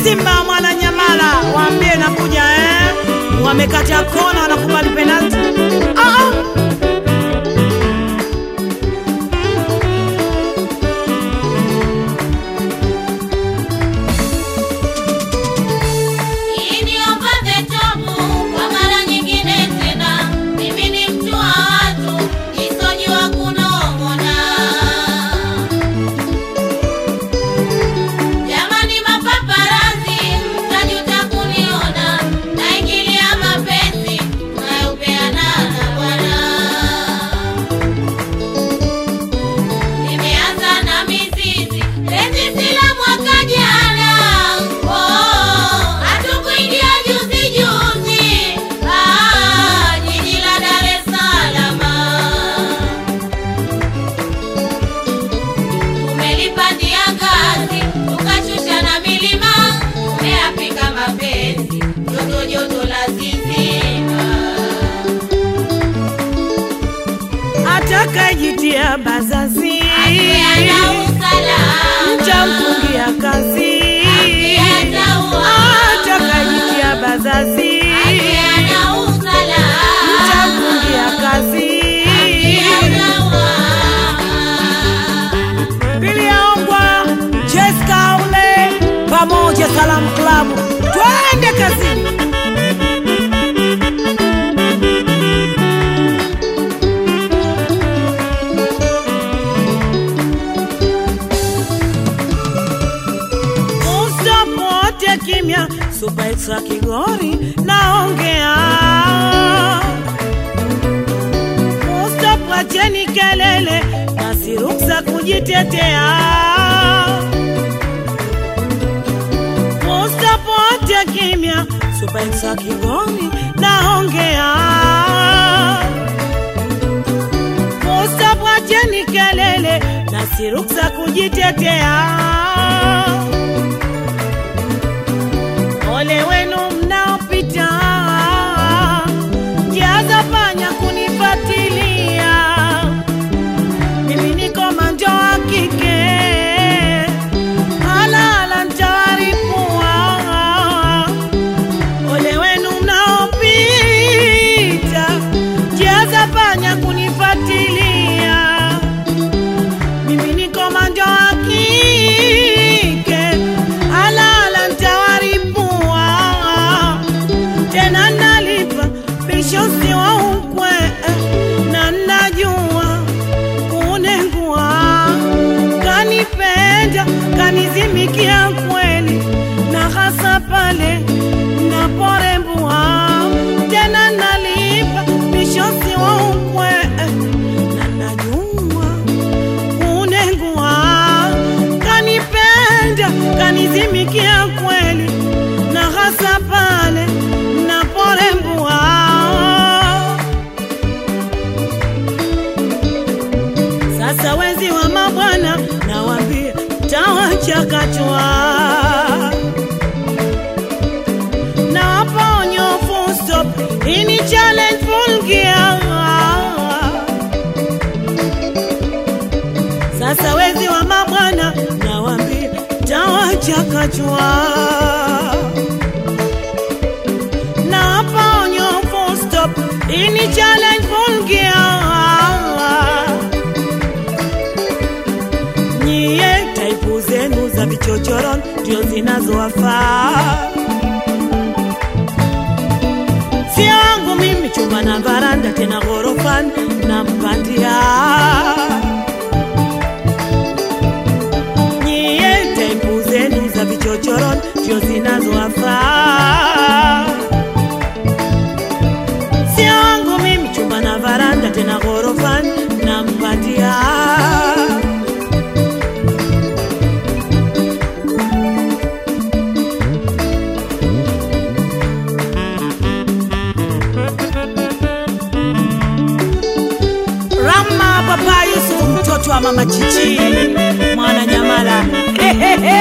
Simba mwana Nyamala, waambie nakuja eh. Wamekata kona, wanakubali penalti. Ah, ah. Iniombe tobu kwa mara nyingine tena, mimi ni mtu wa watu, nisojua kunong'ona. Jamani mapaparazi, mtajuta kuniona, naingilia mapenzi mnayopeana na Bwana. Nimeanza na mizizi penzi sila mwaka jana, oh, hatukuingia juzi juzi, ah, jiji la Dar es Salaam. Tumelipandia ngazi tukashusha na milima, tumeyapika mapenzi joto joto la zizima. Atakayejitia bazazi Akiana usalama. mtamfungia kazi. Akiataua. Atakayejitia bazazi Akiana usalama. mtamfungia kazi. Pili yaongwa Jessica ule pamoja Salamu Klabu, twende kazini. Usapote kimya, Super Extra Kigori naongea. Usapwacheni kelele, basi ruksa kujitetea. Usapote kimya, Super Extra Kigori naongea. Usapwacheni kelele, basi ruksa kujitetea. Ole wenu mnaopita kiaza panya kunifatilia, mimi ni komando wa kike, halala ntawaripua. Ole wenu mnaopita kiaza panya kunifatilia, mimi ni komando wa kike, halala ntawaripua tena nalipa bishosi wa ukwe na najua kunengua kanipenda kanizimikia kweli na hasa pale naporembua tena nalipa bishosi wa ukwe na najua kunengua kanipenda kanizimikia kweli na hasa pale naporembua sasa wenzi wa mabwana nawambia tawachakachwa na waponyo full stop ini challenge full gear sasa wezi wa mabwana nawambia tawachakachwa na waponyo full stop ini challenge full gear nyie taipu zenu za vichochoron ndio zinazowafaa sio wangu mimi chumba na varanda tena ghorofani na mpandia nyie taipu zenu za vichochoron ndio zinazowafaa sio wangu mimi chumba na varanda tena ghorofani na mpandia Rama Papa Yusuf, mtoto wa mama Chichi, mwana Nyamala. Hehehe.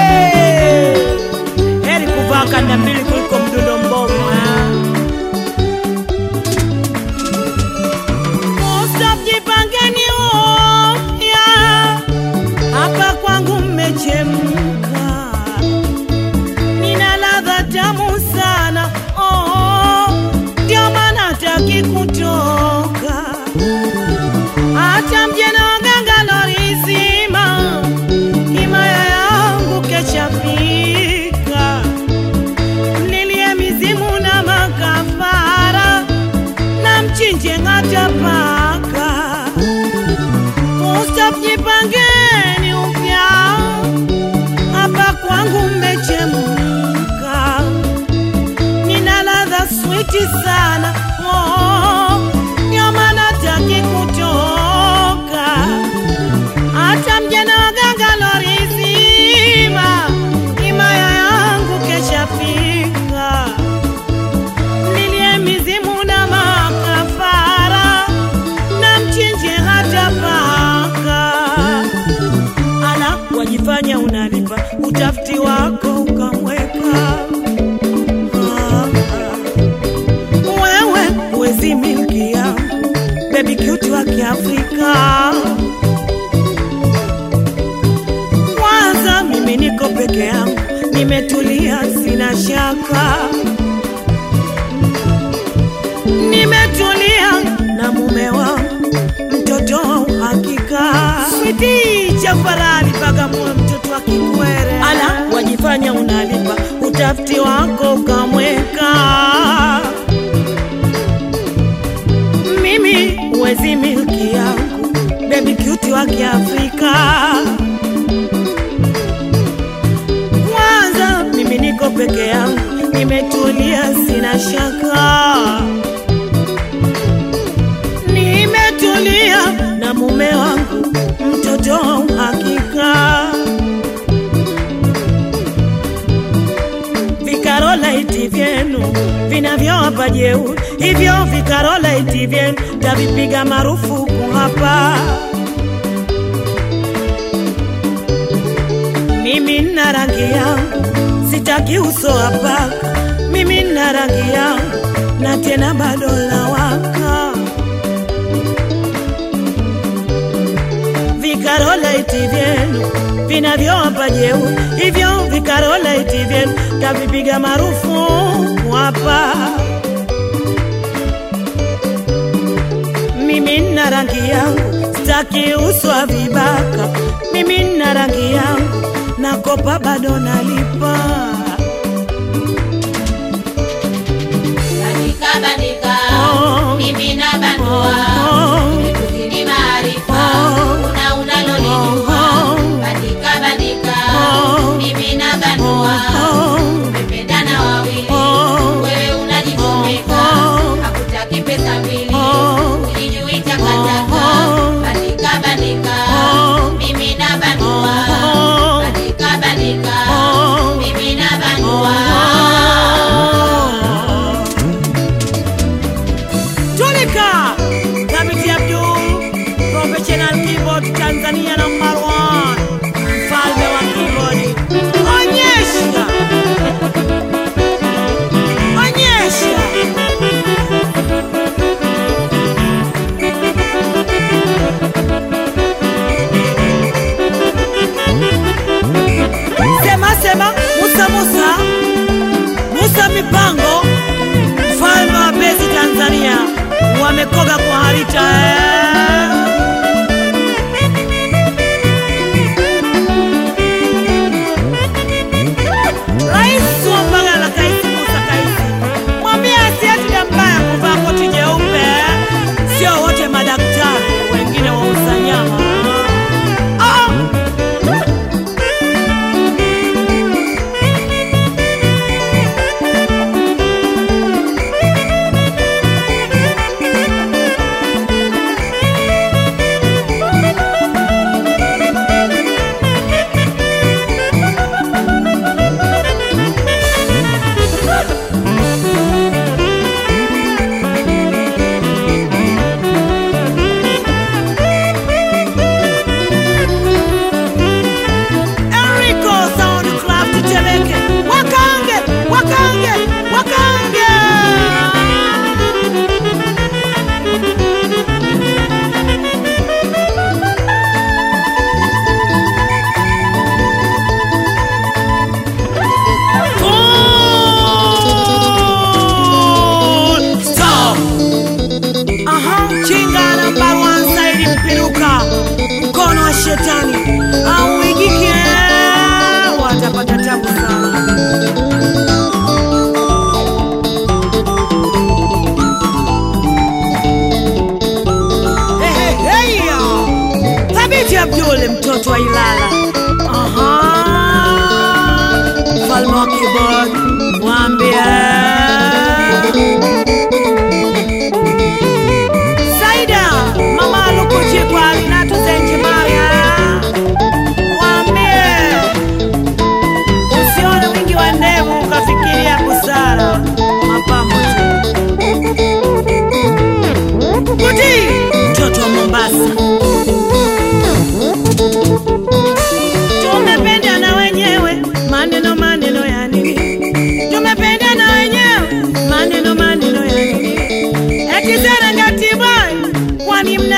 Heri kuvaa kanda mbili kuliko mdundo mbovu. ha? Mustaf, jipangeni upya, hapa kwangu mmechemka. paka. Mustaf, jipangeni upya, hapa kwangu mmechemka, nina ladha switi sana oh, nyama nataki kutoka, hata mjana wa ganga lori zima, himaya yangu keshafika nilie mizimu na makafara na mchinje hata paka. Ala, wajifanya unalipa utafiti wako ukamweka Ah, ah. wewe huwezi milki yangu bebi cute wa Kiafrika. Kwanza mimi niko peke yangu, nimetulia, sina shaka nimetulia na mume wangu, mtoto wa uhakika, switi chafarani Bagamoyo, mtoto wa Kikwere. Ala, wajifanya unalipa utafiti wako ukamweka. Mimi huwezi milki yangu, bebi cute wa Kiafrika. Kwanza mimi niko peke yangu, nimetulia, sina shaka nimetulia na mume wangu, mtoto wa uhakika. Vikarolaiti vyenu vinavyowapa jeuri, hivyo vikarolaiti vyenu tavipiga marufuku hapa. Mimi nina rangi yangu, sitaki uso wa paka. Mimi nina rangi yangu, na tena bado lawaka. vikarolaiti vyenu vinavyowapa jeuri, hivyo vikarolaiti vyenu tavipiga marufuku hapa. Mimi nina rangi yangu, sitaki uso wa vibaka. Mimi nina rangi yangu, nakopa bado nalipa. Bandika bandika, Oh. mimi na bandua, Oh. nikuzidi maarifa, Oh. una unalolijua. Oh. Bandika bandika, Oh. mimi na bandua, Oh. tumependana wawili, Oh. wewe unajichomeka, Oh. hakutaki pesa mbili, Oh. ulijui takataka. Oh. Bandika bandika, Oh. mimi na bandua, Oh. bandika bandika, Oh. mimi na bandua. Tulika kamiti ya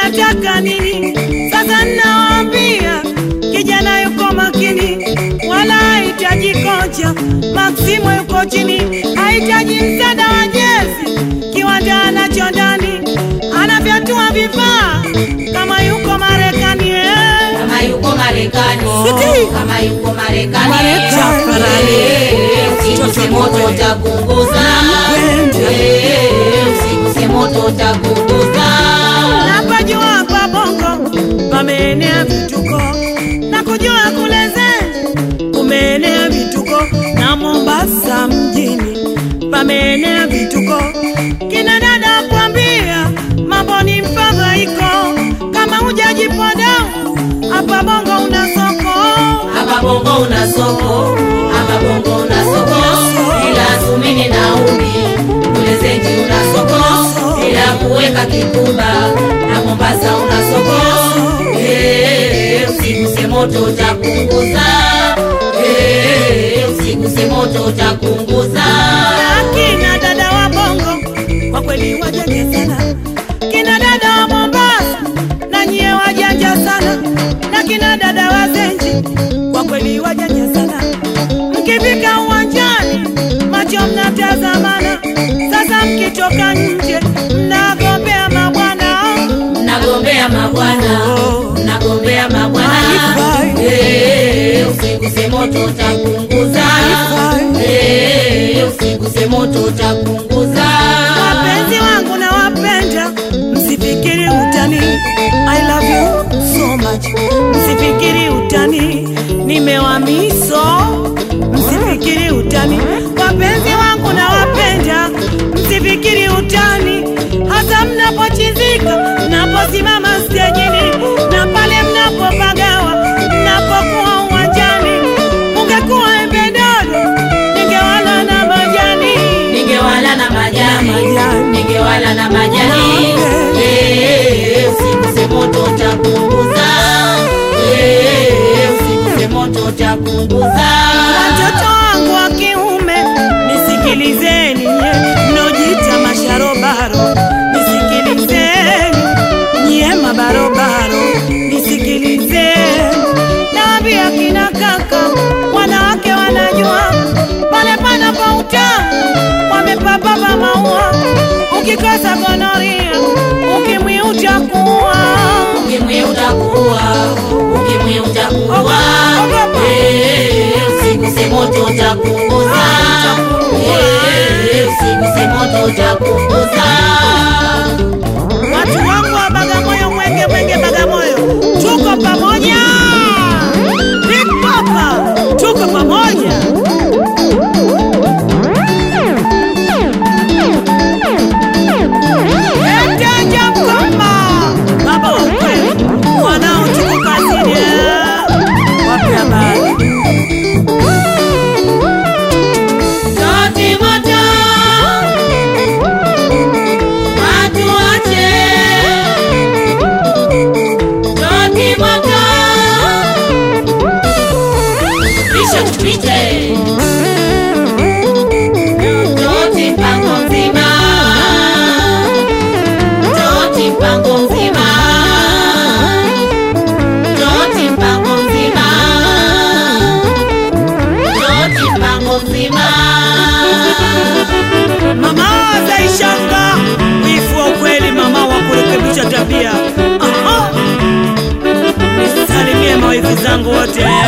mnataka nini? Sasa ninawaambia, kijana yuko makini, wala hahitaji kocha. Maksimo yuko chini, hahitaji msaada wa jezi. Kiwanja anacho ndani, anavyatua vifaa kama yuko Marekani eh. kama yuko Marekani, Siti. kama yuko Marekani, Marekani. Eh, usiguse moto utapunguza, Eh, usiguse moto utapunguza. Napajua hapa Bongo pameenea vituko na kujua kule Zen kumeenea vituko na Mombasa mjini pameenea vituko. Kina dada kwambia mambo ni mfadhaiko, kama hujajipoda hapa Bongo una soko. Hapa bongo una soko, hapa bongo una soko, ila sumini na umi kule zenji una soko, ila kuweka kikuba na Mombasa una soko. Eh, usiguse moto utapunguza, Eh, usiguse moto utapunguza. Kina dada wa Bongo kwa kweli wajanja sana, kina dada wa Mombasa na nyie wajanja sana, na kina dada wa Zenji kwa kweli wajanja sana. Mkifika uwanjani macho mnatazamana, sasa mkitoka nje mnagombea mabwana. Mnagombea mabwana, mnagombea mabwana. Haifai. Eh, usiguse moto utapunguza. Haifai. Eh, usiguse moto utapunguza. Wapenzi wangu na wapenda, msifikiri utani. I love you so much. Msifikiri utani, nimewamiso. Msifikiri utani, wapenzi wangu na wapenda, msifikiri utani, hasa mnapochizika, mnaposimama stejini na pale mnapopagawa, mnapokuwa uwanjani. Ungekuwa embe dodo, ningewala na majani. Ningewala na majani, Majani. ningewala na majani. Eh, usiguse moto utapunguza. Eh, usiguse moto utapunguza. Watoto wangu wa kiume nisikilizeni, nye mnojita masharobaro, nisikilizeni nyie mabarobaro, nisikilizeni. Naambia kina kaka, wanawake wanajua pale panapo utamu, wamepapapa maua. Ukikosa gonoria, ukimwi utakuwa Ukimwi utakuwa, ukimwi utakuwa. Eh, usiguse moto utapunguza. Eh, usiguse moto utapunguza. Watu wangu wa Bagamoyo, Mwenge, Mwenge, Bagamoyo, tuko pamoja. Big Papa, tuko pamoja. Eteja mkoma, baba wa kweli, wanao tuko kazini. eh. Wape habari. Toti moto, watu wache. Toti moto, kisha tupite. Toti mpango mzima, toti mpango mzima, toti mpango mzima, toti mpango mzima. Mama Zaishanga, wifu wa ukweli, mama wa kurekebisha tabia. Aha. Nisalimie mawifi zangu wote.